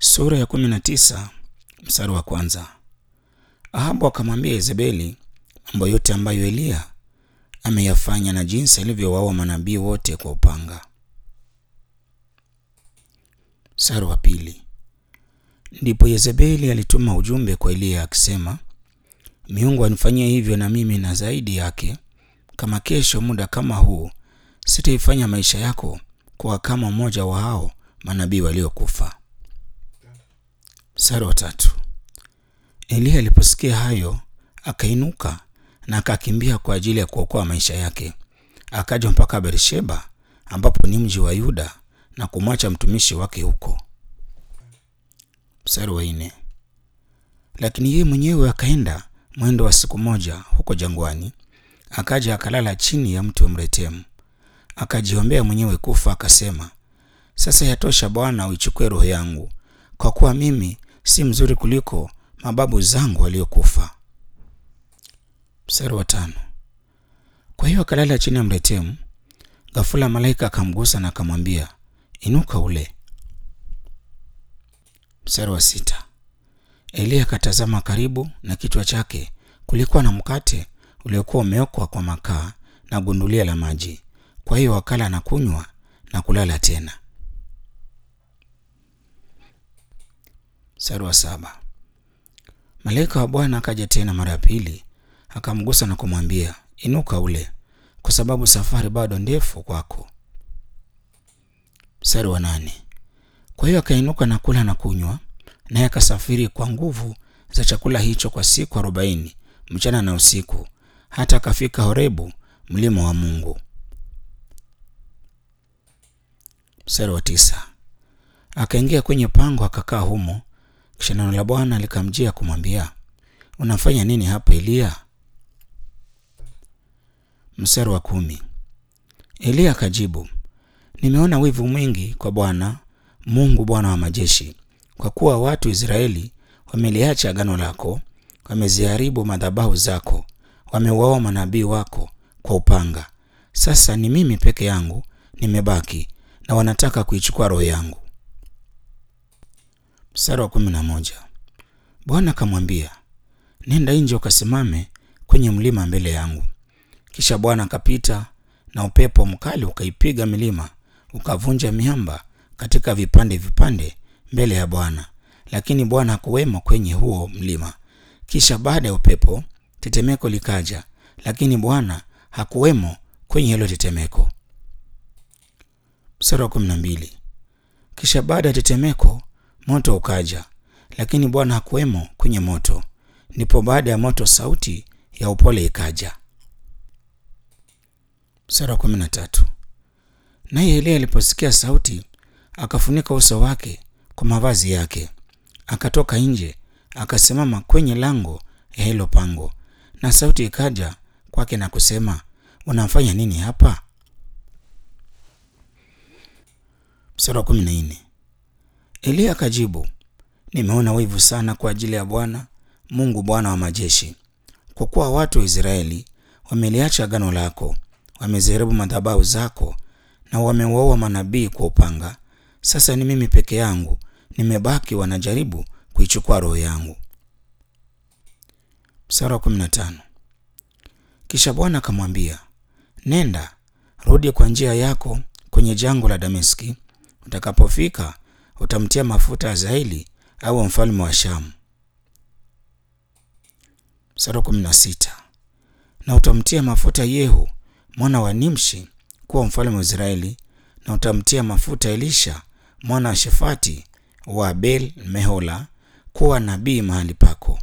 Sura ya kumi na tisa mstari wa kwanza. Ahabu akamwambia Yezebeli mambo yote ambayo Eliya ameyafanya na jinsi alivyowaua manabii wote kwa upanga. Mstari wa pili. Ndipo Yezebeli alituma ujumbe kwa Eliya akisema, miungu anifanyie hivyo na mimi na zaidi yake, kama kesho muda kama huu sitaifanya maisha yako kuwa kama mmoja wa hao manabii waliokufa. Mstari wa tatu. Eliya aliposikia hayo akainuka na akakimbia kwa ajili ya kuokoa maisha yake, akaja mpaka Beersheba ambapo ni mji wa Yuda na kumwacha mtumishi wake huko. Mstari wa nne. Lakini yeye mwenyewe akaenda mwendo wa siku moja huko jangwani, akaja akalala chini ya mti wa mretemu, akajiombea mwenyewe kufa, akasema, sasa yatosha Bwana, uichukue roho yangu, kwa kuwa mimi si mzuri kuliko mababu zangu waliokufa. Mstari wa tano. Kwa hiyo akalala chini ya mretemu. Ghafula malaika akamgusa na akamwambia, inuka ule. Mstari wa sita. Eliya akatazama karibu na kichwa chake kulikuwa na mkate uliokuwa umeokwa kwa makaa na gundulia la maji. Kwa hiyo akala na kunywa na kulala tena. Mstari wa saba. Malaika wa Bwana akaja tena mara ya pili, akamgusa na kumwambia, inuka ule, kwa sababu safari bado ndefu kwako. Mstari wa nane. Kwa hiyo akainuka na kula na kunywa, naye akasafiri kwa nguvu za chakula hicho kwa siku arobaini mchana na usiku, hata akafika Horebu, mlima wa Mungu. Mstari wa tisa. Akaingia kwenye pango akakaa humo. Kisha neno la Bwana likamjia kumwambia, unafanya nini hapa Eliya? Mstari wa kumi. Eliya akajibu, nimeona wivu mwingi kwa Bwana Mungu, Bwana wa majeshi, kwa kuwa watu Israeli wameliacha agano lako, wameziharibu madhabahu zako, wameuawa manabii wako kwa upanga. Sasa ni mimi peke yangu nimebaki, na wanataka kuichukua roho yangu. Mstari wa kumi na moja. Bwana akamwambia, nenda nje ukasimame kwenye mlima mbele yangu. Kisha Bwana akapita na upepo mkali ukaipiga milima, ukavunja miamba katika vipande vipande mbele ya Bwana, lakini Bwana hakuwemo kwenye huo mlima. Kisha baada ya upepo tetemeko likaja, lakini Bwana hakuwemo kwenye hilo tetemeko. Mstari wa kumi na mbili. Kisha baada ya tetemeko moto ukaja, lakini Bwana hakuwemo kwenye moto. Ndipo baada ya moto sauti ya upole ikaja. Mstari wa kumi na tatu. Naye Eliya aliposikia sauti akafunika uso wake kwa mavazi yake, akatoka nje akasimama kwenye lango ya hilo pango, na sauti ikaja kwake na kusema, unafanya nini hapa? Mstari wa kumi na nne. Eliya akajibu, nimeona wivu sana kwa ajili ya Bwana Mungu, Bwana wa majeshi, kwa kuwa watu wa Israeli wameliacha agano lako, wameziharibu madhabahu zako na wameuaua manabii kwa upanga. Sasa ni mimi peke yangu nimebaki, wanajaribu kuichukua roho yangu. Mstari wa kumi na tano. Kisha Bwana akamwambia, nenda, rudi kwa njia yako kwenye jangwa la Dameski. Utakapofika utamtia mafuta Hazaeli au mfalme wa Shamu. Mstari wa kumi na sita. Na utamtia mafuta Yehu mwana wa Nimshi kuwa mfalme wa Israeli, na utamtia mafuta Elisha mwana wa Shafati wa Abel Mehola kuwa nabii mahali pako.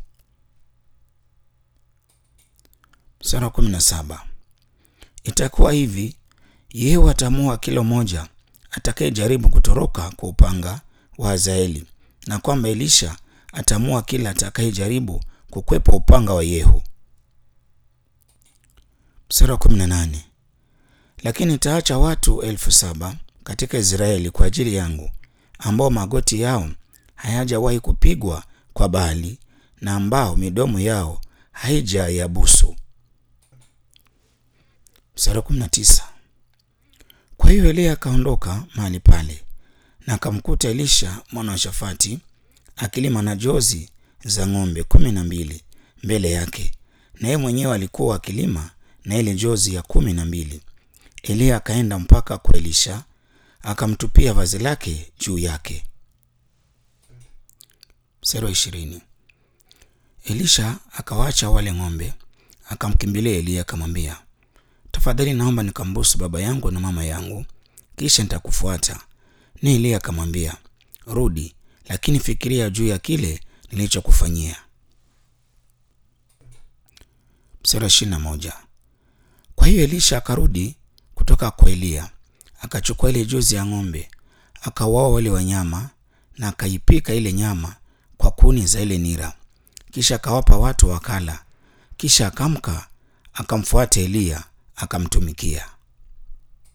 Mstari wa kumi na saba. Itakuwa hivi, Yehu atamua kila mmoja atakayejaribu kutoroka kwa upanga wa Hazaeli, na kwamba Elisha atamua kila atakayejaribu kukwepa upanga wa Yehu. Mstari wa kumi na nane. Lakini nitaacha watu elfu saba katika Israeli kwa ajili yangu, ambao magoti yao hayajawahi kupigwa kwa Baali na ambao midomo yao haija yabusu. Mstari wa kumi na tisa. Kwa hiyo Eliya akaondoka mahali pale na akamkuta Elisha mwana wa Shafati akilima na jozi za ng'ombe kumi na mbili mbele yake, na yeye mwenyewe alikuwa akilima na ile jozi ya kumi na mbili. Eliya akaenda mpaka kwa Elisha akamtupia vazi lake juu yake. Mstari wa ishirini. Elisha akawaacha wale ng'ombe, akamkimbilia Eliya akamwambia, tafadhali naomba nikambusu baba yangu na mama yangu, kisha nitakufuata. Ni Eliya akamwambia, rudi, lakini fikiria juu ya kile nilichokufanyia. Mstari wa ishirini na moja. Kwa hiyo Elisha akarudi kutoka kwa Eliya, akachukua ile jozi ya ng'ombe, akawaoa wale wanyama na akaipika ile nyama kwa kuni za ile nira, kisha akawapa watu wakala. Kisha akamka akamfuata Eliya akamtumikia.